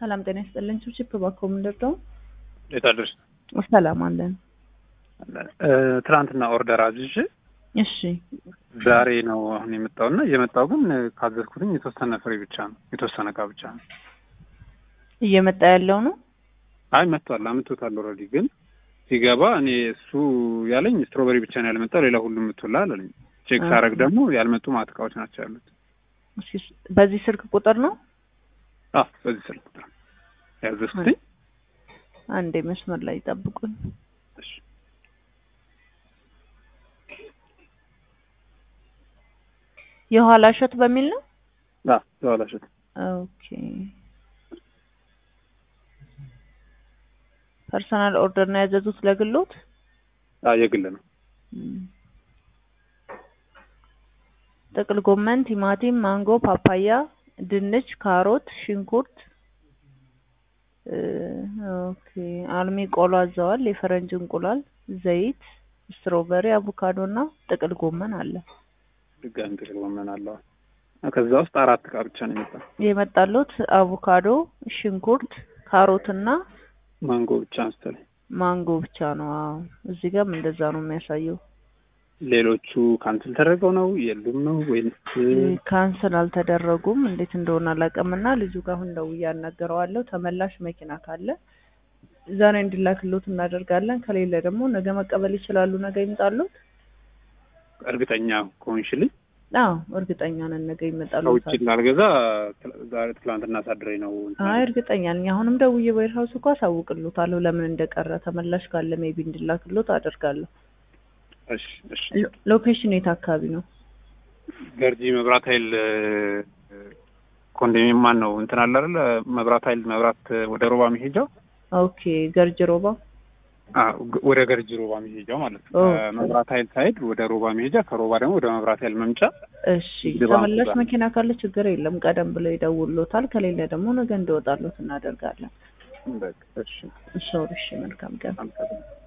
ሰላም ጤና ይስጥልኝ። ችፕ እባክዎ ምንድን ነው? እንዴት አደርሽ? ሰላም አለን። ትናንትና ኦርደር አዝዤ እሺ ዛሬ ነው አሁን የመጣውና እየመጣው ግን ካዘዝኩትኝ የተወሰነ ፍሬ ብቻ ነው የተወሰነ እቃ ብቻ ነው። እየመጣ ያለው ነው። አይ መጥቷል፣ አምጥቶታል ኦልሬዲ። ግን ሲገባ እኔ እሱ ያለኝ ስትሮበሪ ብቻ ነው ያልመጣው፣ ሌላ ሁሉም ምትላል አለኝ። ቼክ ሳረግ ደግሞ ያልመጡ ማት እቃዎች ናቸው ያሉት። እስኪ በዚህ ስልክ ቁጥር ነው አዎ በዚህ ስልክ ቁጥር ያዘዝኩትኝ። አንዴ መስመር ላይ ይጠብቁኝ። እሺ የኋላ እሸት በሚል ነው። አዎ ተዋላሽት ኦኬ ፐርሰናል ኦርደር ነው ያዘዙት ለግሎት? አዎ የግል ነው። ጥቅል ጎመን፣ ቲማቲም፣ ማንጎ፣ ፓፓያ፣ ድንች፣ ካሮት፣ ሽንኩርት ኦኬ አልሚ ቆሎ አዘዋል። የፈረንጅ እንቁላል፣ ዘይት፣ ስትሮበሪ፣ አቮካዶ እና ጥቅል ጎመን አለ። ድጋሚ ጥቅል ጎመን አለው። ከዛ ውስጥ አራት እቃ ብቻ ነው የመጣው። የመጣሉት አቮካዶ፣ ሽንኩርት፣ ካሮት እና ማንጎ ብቻ መሰለኝ። ማንጎ ብቻ ነው። አዎ እዚህ ጋርም እንደዛ ነው የሚያሳየው። ሌሎቹ ካንስል ተደርገው ነው የሉም ነው ወይስ ካንስል አልተደረጉም? እንዴት እንደሆነ አላውቅምና ልጁ ጋር አሁን ደውዬ አናግረዋለሁ። ተመላሽ መኪና ካለ ዛሬ እንዲላክሎት እናደርጋለን። ከሌለ ደግሞ ነገ መቀበል ይችላሉ። ነገ ይምጣሉት። እርግጠኛ ከሆንሽልኝ አዎ እርግጠኛ ነን ነገ ይመጣሉ። ከውጭ ላልገዛ ዛሬ ትላንትና ሳድረኝ ነው። አይ እርግጠኛ ነኝ። አሁንም ደውዬ ዌር ሀውስ እኮ አሳውቅሎታለሁ ለምን እንደቀረ ተመላሽ ካለ ሜቢ እንዲላክሎት አደርጋለሁ። እሺ እሺ። ሎኬሽን የት አካባቢ ነው? ገርጂ መብራት ኃይል ኮንዶሚኒየም ማን ነው እንትን አለ አይደል? መብራት ኃይል መብራት ወደ ሮባ መሄጃው ኦኬ ገርጅ ሮባ አዎ ወደ ገርጂ ሮባ መሄጃው ማለት ነው። መብራት ኃይል ሳይድ ወደ ሮባ መሄጃ፣ ከሮባ ደግሞ ወደ መብራት ኃይል መምጫ። እሺ ተመላሽ መኪና ካለ ችግር የለም፣ ቀደም ብለው ይደውሉታል። ከሌለ ደግሞ ነገ እንዲወጣሉት እናደርጋለን። በቃ እሺ። እሺ እሺ፣ መልካም ቀን።